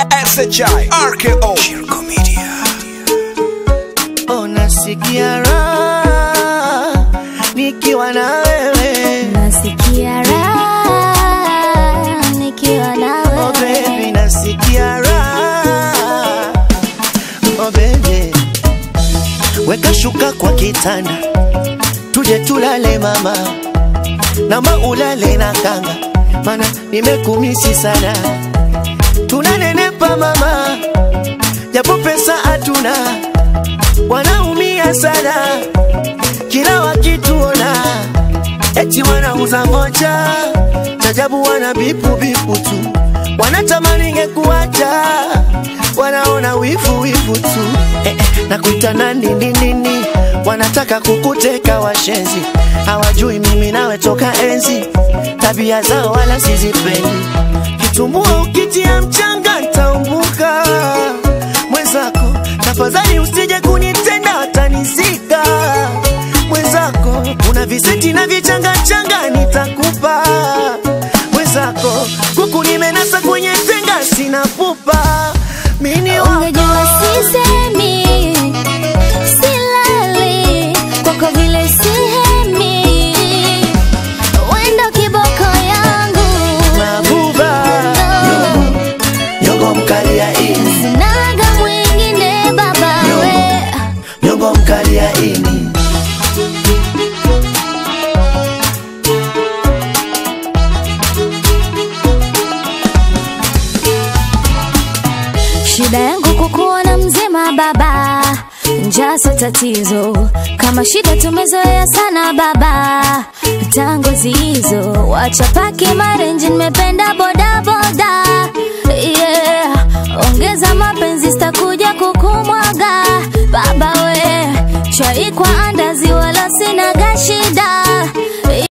SHI RKO Shirko Media Oh, nasikia raha nikiwa na wewe Nasikia raha nikiwa na oh, baby, wewe. nasikia raha oh, baby. Weka shuka kwa kitanda tuje tulale mama, namba ulale na kanga, mana nimekumisi sana. Tunanenepa mama, japo pesa hatuna, wanaumia sana kila wakituona, eti wanauza vocha, chajabu wana bipu bipu tu, wanatamani ngekuacha, wanaona wivu wivu tu eh, eh, na kuita nani nini nini, wanataka kukuteka washenzi, hawajui mimi nawe toka enzi, tabia zao wala sizipendi, kitumbua ukitia mchanga ntaumbuka mwenzako, tafadhali usije kunitenda watanizika mwenzako, una viseti na vichangachanga nitakupa mwenzako, kuku nimenasa kwenye tenga sina pupa mini wako Ungejua sisemi, silali kwako vile sihemi, wendo kiboko yangu mabuba nyongo, nyongo mkali ya ini sinaga mwingine baba we nyongo mkali ya ini Shida yangu kukuona mzima baba, njaa sio tatizo. Kama shida tumezoea sana baba, tangu hizo wacha paki marenji, nimependa boda boda yeah. Ongeza mapenzi, sitakuja kukumwaga baba we chai kwa